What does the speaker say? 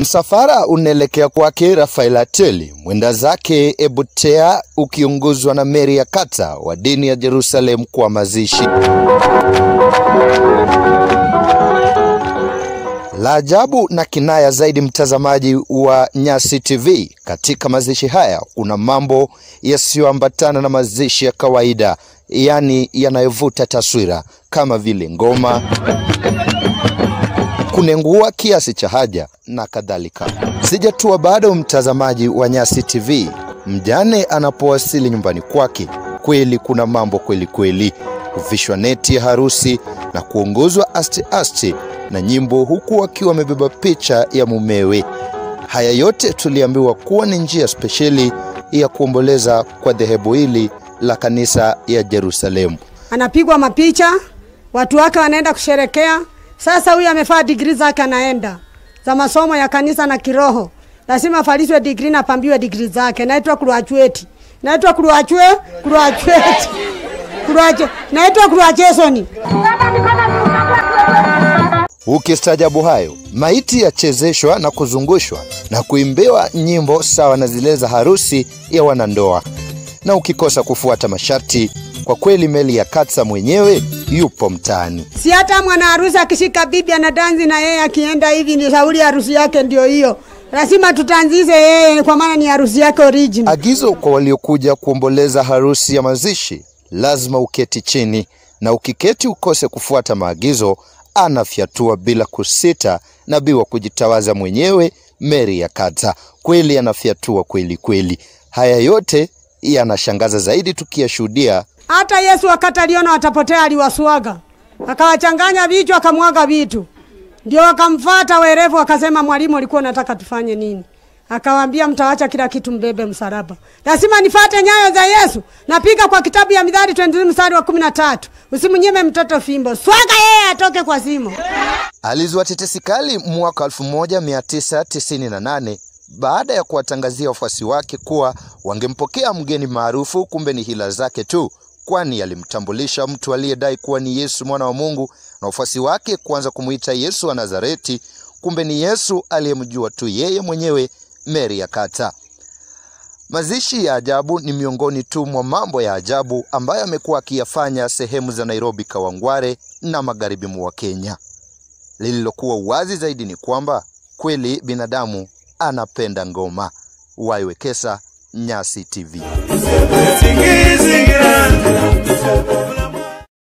Msafara unaelekea kwake Rafael Ateli, mwenda zake Ebutea, ukiongozwa na Mary ya Kata wa dini ya Jerusalem kwa mazishi. La ajabu na kinaya zaidi, mtazamaji wa Nyasi TV, katika mazishi haya kuna mambo yasiyoambatana na mazishi ya kawaida, yaani yanayovuta taswira kama vile ngoma, kunengua kiasi cha haja na kadhalika. Sijatua bado, mtazamaji wa Nyasi TV, mjane anapowasili nyumbani kwake, kweli kuna mambo kweli kweli, kuvishwa neti ya harusi na kuongozwa aste aste na nyimbo, huku akiwa amebeba picha ya mumewe. Haya yote tuliambiwa kuwa ni njia spesheli ya kuomboleza kwa dhehebu hili la kanisa ya Jerusalemu. anapigwa mapicha, watu wake wanaenda kusherekea. Sasa huyu amefaa digrii zake, anaenda za masomo ya kanisa na kiroho, lazima afaliswe digrii na pambiwe digrii zake. Naitwa kuruachweti, naitwa kuruachwe kuruachweti kuruache, naitwa kuruachesoni. Ukistaajabu hayo, maiti yachezeshwa na kuzungushwa na kuimbiwa nyimbo sawa na zile za harusi ya wanandoa, na ukikosa kufuata masharti, kwa kweli Meli ya Katsa mwenyewe yupo mtaani. Si hata mwana harusi akishika bibi anadanzi na yeye akienda hivi, ni shauri harusi yake ndio hiyo, lazima tutanzize yeye, kwa maana ni harusi yake original. Agizo kwa waliokuja kuomboleza harusi ya mazishi, lazima uketi chini, na ukiketi ukose kufuata maagizo, anafyatua bila kusita. Nabii wa kujitawaza mwenyewe Mary ya Kata kweli anafyatua kweli kweli. Haya yote yanashangaza zaidi tukiyashuhudia Hata Yesu wakati aliona watapotea, aliwaswaga akawachanganya vichwa, akamwaga vitu, ndio wakamfata werevu, akasema, mwalimu, alikuwa unataka tufanye nini? Akawaambia, mtawacha kila kitu, mbebe msalaba. Lazima nifate nyayo za Yesu. Napiga kwa kitabu ya Mithali 23 mstari wa kumi na tatu, usimnyime mtoto fimbo, swaga yeye atoke kwa simo. Alizua tetesi kali mwaka 1998 baada ya kuwatangazia wafuasi wake kuwa wangempokea mgeni maarufu, kumbe ni hila zake tu, kwani alimtambulisha mtu aliyedai kuwa ni Yesu mwana wa Mungu na wafuasi wake kuanza kumuita Yesu wa Nazareti, kumbe ni Yesu aliyemjua tu yeye mwenyewe, Mary ya Kata. Mazishi ya ajabu ni miongoni tu mwa mambo ya ajabu ambayo amekuwa akiyafanya sehemu za Nairobi, Kawangware na magharibi mwa Kenya. Lililokuwa wazi zaidi ni kwamba kweli binadamu anapenda ngoma. Waiwekesa, Nyasi TV. Singizi grande